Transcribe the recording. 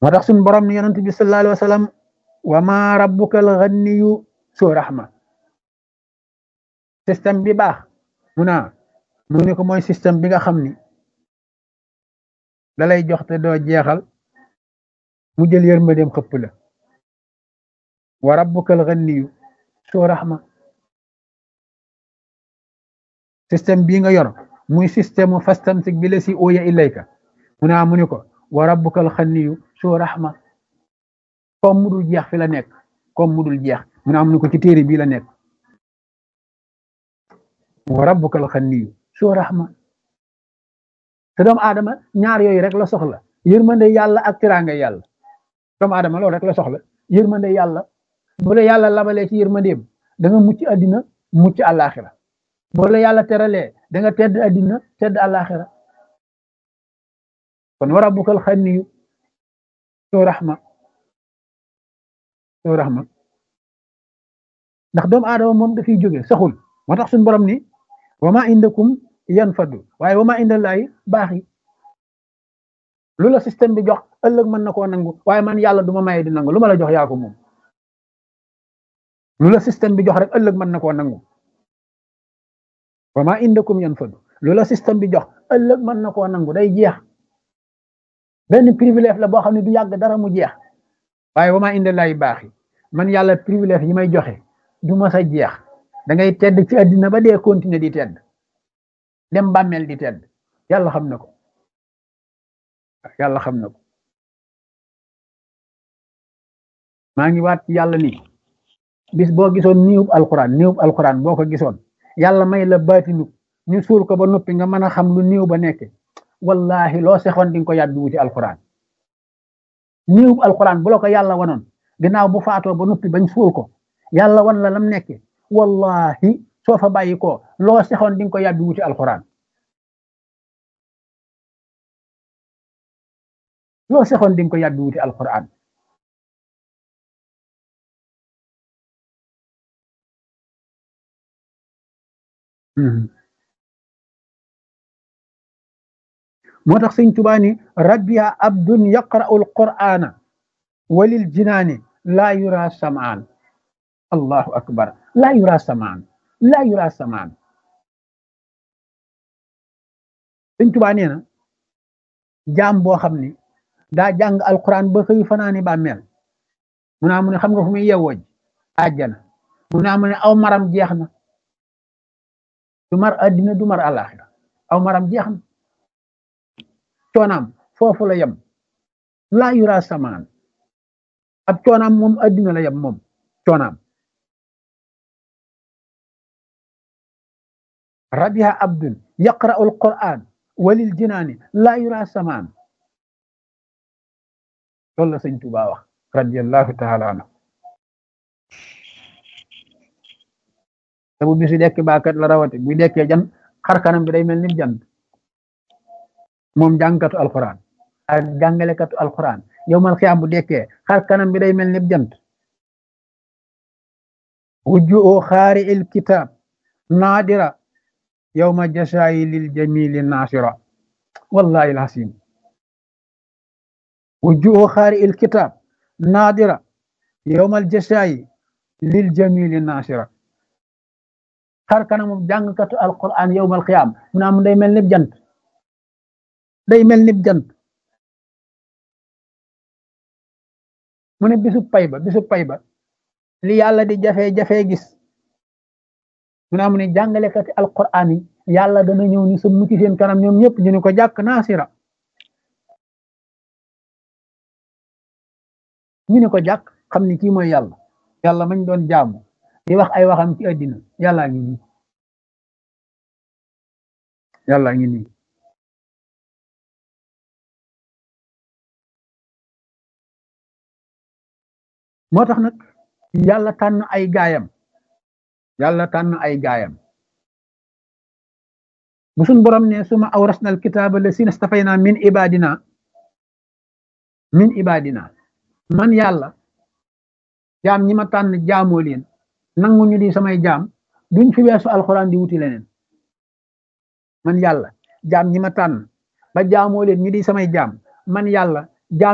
moo tax suñu borom ni yonent bi sallallahu alayhi wa sallam wa ma rabbuka al ghaniyu su rahma système bi baax mu naa mu ne ko mooy système bi nga xam ni da lay jox te doo jeexal mu jël yërmandeem xëpp la wa rabbukal ganiyu soo raxma système bii nga yor muy système mu fastamsik bi la si ooya ilayka mu naa mu ne ko wa rabbukal ganiyu soo raxma comme mu dul jeex fi la nekk comme mu dul jeex mu naa mu ne ko ci téere bii la nekk wa rabbukal ganiyu soo raxma te doomu aadama ñaar yooyu rek la soxla yërmande yàlla ak tiraanga yàlla doomu aadama loolu rek la soxla yërmande yàlla bu la yàlla labalee ci yërmandeem da nga mucc àddina mucc àllaaxira bu la yàlla teralee da nga tedd àddina tedd àllaaxira kon wa rabbukal xaniyu soo raxma soo raxma ndax doomu aadama moom dafiy jóge saxul moo tax suñu borom ni wa ma indakum yan faddu waaye wa ma indallahi baax yi lu la système bi jox ëllëg mën na koo nangu waaye man yàlla du ma maye di nangu lu ma la jox yaa ko moom lu la système bi jox rek ëllëg mën na koo nangu wa ma indakum yan faddu lu la système bi jox ëllëg mën na koo nangu day jeex benn privilège la boo xam ne du yàgg dara mu jeex waaye wa ma indallahi baax yi man yàlla privilège yi may joxe du ma sa jeex da ngay tedd ci àddina ba dee continuer di tedd dem bàmmeel di tedd yàlla xam na ko yàlla xam na ko maa ngi waat ci yàlla ni bis boo gisoon niwub alquran niwub alquran boo ko gisoon yàlla may la baatinu ñu suul ko ba noppi nga mën a xam lu niw ba nekke wallahi loo sexoon di nga ko yàddu wuti alquran niwub alquran bu la ko yàlla wanoon ginnaaw bu faatoo ba noppi bañ suul ko yàlla wan la lam nekke wallahi soo fa bàyyi ko loo sexoon di nga ko yàbbi wuti alquran loo sexoon di nga ko yàbbi wuti alquran moo tax sëñ Tuubaa ni rabbiya abdun yaqra'u alqur'ana walil jinaani laa yura samaan allahu akbar laa yura samaan laa yura samaan sëñ Tuubaa nee na jaam boo xam ni daa jàng alquran ba xëy fanaani bàmmeel mu naa mu ne xam nga fu muy yewwoj àjjana mu naa mu ne aw maram jeex na du mar addina du mar àllaaxira aw maram jeex na coonaam foofu la yem laa yura samaan ab coonaam moom addina la yem moom coonaam rabiha abdun yaqra'u alquran walil jinaani laa yura samaan loolu la sëñ Tuubaa wax radiallahu taala anhu te bu bisu dekki baakat la rawate bu dekkee jan xar kanam bi day mel ni jant moom jàngkatu alquran ak jàngalekatu alquran yowmal xiyaam bu dekkee xar kanam bi day mel ni jant wujju oo xaari il kitaab naadira yowma jasaayi lil jamili naasira wallahi alhasim wujju oo xaari il kitaab naadira yowmal jasaayi lil jamili naasira xar kanamu jàngkatu alquran yowmal xiyaam mu naa mu day mel ni jant day mel ni jant mu ne bisu pay ba bisu pay ba li yàlla di jafe-jafe gis mu naa mu ne jàngalekati alquran yi yàlla dana ñëw ni sa mucc seen kanam ñoom ñëpp ñu ne ko jàkk naasira ñu ne ko jàkk xam ni kii mooy yàlla yàlla mañ doon jaamu di wax ay waxam ci àddina yàllaa ngi nii yàllaa ngi nii moo tax nag yàlla tànn ay gaayam yàlla tànn ay gaayam bu suñ borom ne suma awrasna al kitaaba la sina stafayna min ibadina min ibadina man yàlla jaam ñi ma tànn jaamoo leen nangu ñu di samay jaam duñ fi weesu alxuraan di wuti leneen man yàlla jaam ñi ma tànn ba jaamoo leen ñu di samay jaam man yàlla